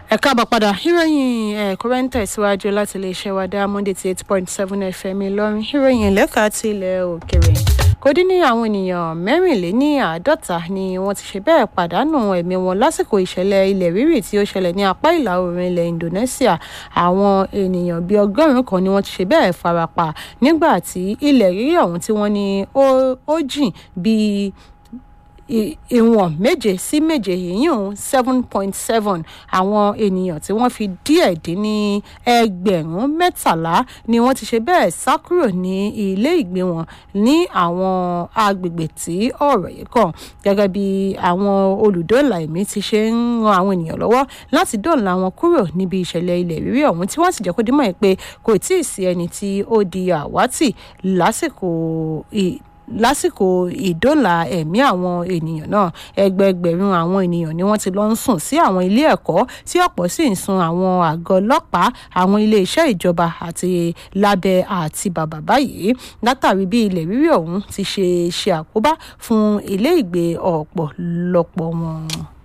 ẹ káàbọ̀ padà ìròyìn ẹ̀kúnrẹ́ ń tẹ̀síwájú láti iléeṣẹ́ wa dá monday ti eight point seven fm ìlọrin ìròyìn lẹ́ka ti ilẹ̀ òkèrè kò dín ní àwọn ènìyàn mẹ́rìnléní àádọ́ta ni wọ́n ti ṣe bẹ́ẹ̀ pàdánù ẹ̀mí wọn lásìkò ìṣẹ̀lẹ̀ ilẹ̀ rírì tí ó ṣẹlẹ̀ ní apá ìlà oòrùn ilẹ̀ indonesia àwọn ènìyàn bíi ọgọ́rùn-ún kan ni wọ́n ti ṣe bẹ́ẹ̀ farapa nígbà tí ilẹ̀ rírì ọ̀hún tí wọ́n ní ó jìn bíi ìwọ̀n méje sí méje yìnyín seven point seven àwọn ènìyàn tí wọ́n fi díẹ̀ dín ní ẹgbẹ̀rún mẹ́tàlá ni wọ́n ti ṣe bẹ́ẹ̀ sá kúrò ní ilé ìgbé wọn ní àwọn agbègbè tí ọ̀rọ̀ yìí kàn gẹ́gẹ́ bí àwọn olùdóòlà ẹ̀mí ti ṣe ń ran àwọn ènìyàn lọ́wọ́ láti dóòlà wọn kúrò níbi ìṣẹ̀lẹ̀ ilẹ̀ rírì ọ̀hún tí wọ́n sì jẹ́ kó dímọ̀ pé kò tí ì sí ẹni tí ó di àwátì lásìkò lásìkò ìdóòlà ẹ̀mí àwọn ènìyàn náà ẹgbẹẹgbẹ̀rún àwọn ènìyàn ni wọ́n ti lọ ń sùn sí àwọn ilé ẹ̀kọ́ tí ọ̀pọ̀ sì ń sun àwọn àgọ́ ọlọ́pàá àwọn iléeṣẹ́ ìjọba àti lábẹ́ àti bàbá báyìí látàrí bí ilẹ̀ rírì ọ̀hún ti ṣe ṣe àkóbá fún ilé ìgbé ọ̀pọ̀lọpọ̀ wọn.